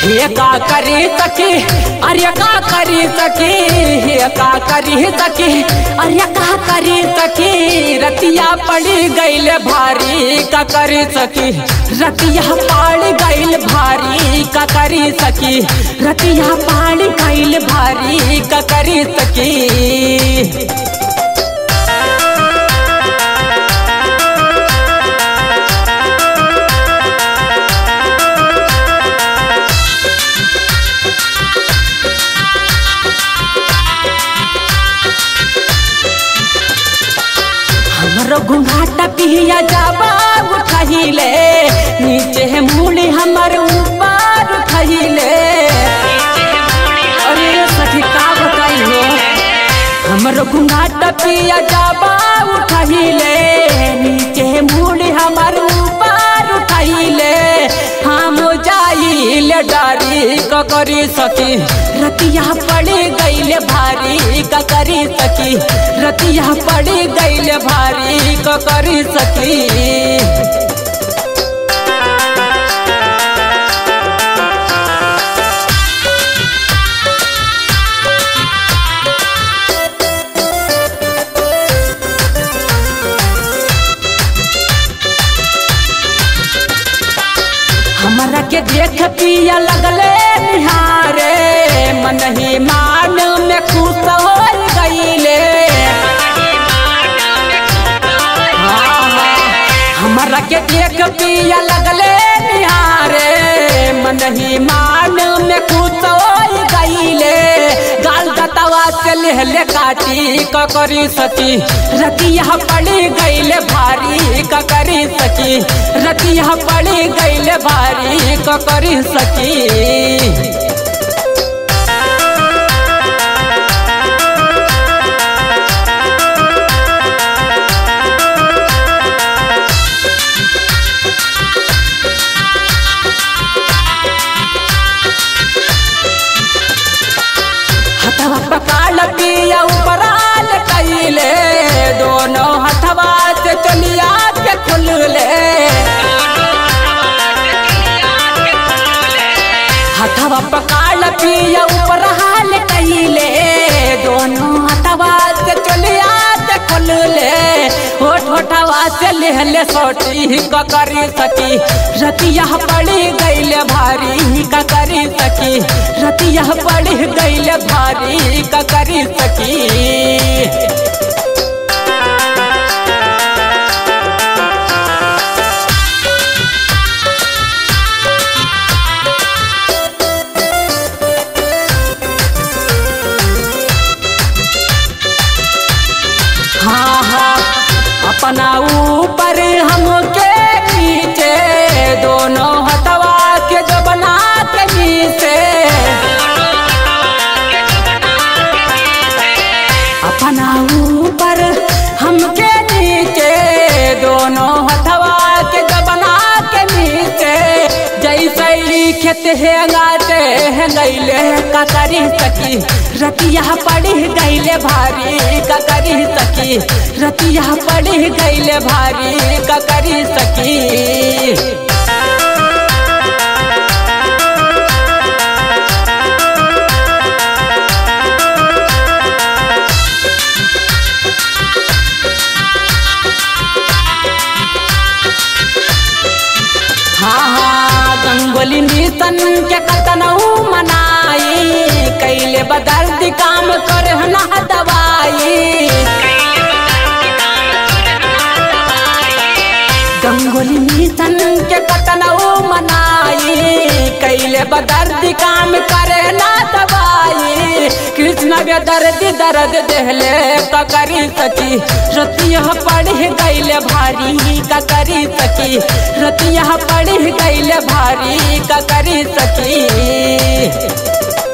हे का करी सकी अरे का करी सकी हे का करी सकी अरे का करी सकी रतिया पड़ी गईल भारी का करी सकी रतिया पड़ गईल भारी का करी सकी रतिया पड़ गईल भारी का करी सकी हमरो घुंघाटा पिया जाबा उठहिले नीचे है मूली हमर ऊपर उठहिले अरे सखी का बताई हो हमरो घुंघाटा पिया जाबा उठहिले नीचे है मूली हमर ऊपर उठहिले हम जाइले डारी क करी सकी रतिया पड़ी गईले भारी क करी सकी रतिया पड़ी गईले भारी क करी सकी हमरा के देख पिया लगले निहारे मन ही मान में खुश हो गईले हाँ, हाँ, हमरा के देख पिया लगले निहारे मन ही मान में खुश हो गईले गाल गतवा से लेहले काटी क करी सकी रतिया पड़ी गईले भारी क करी सकी रतिया पड़ी गईले भारी क करी सकी हथवा पकाल पिया उपराल कैले दोनों हथवा से चलिया के खुलले हथवा पकाल पिया उपराल कैले दोनों हथवा से चलिया के खुलले होठ होठवा से लेहले सोटी क करी सकी रतिया पड़ी गईले भारी क करी सकी रतिया पड़ी गईले भारी क करी सकी हाँ हाँ अपना ऊपर हमके नीचे दोनों हथवा के जो बना के नीचे अपना ऊपर हमके नीचे दोनों हथवा के जो बना के नीचे जैसे लिखत है गाते हैं गैले का करी सकी रतिया पड़ी गईले भारी का करी सकी रतिया पड़ी गईले भारी का करी सकी हाँ हाँ गंगोली मिशन के कतनऊ मनाई कैले बदर्द काम कर ना दवाई गंगोली मिशन के कतनऊ मनाई कैले बदर्द काम करे ना दवाई कृष्ण के दर्द दर्द देहले का करी सकी रतिया पढ़ गईले भारी का करी सकी रतिया पढ़ गईले भारी का करी सकी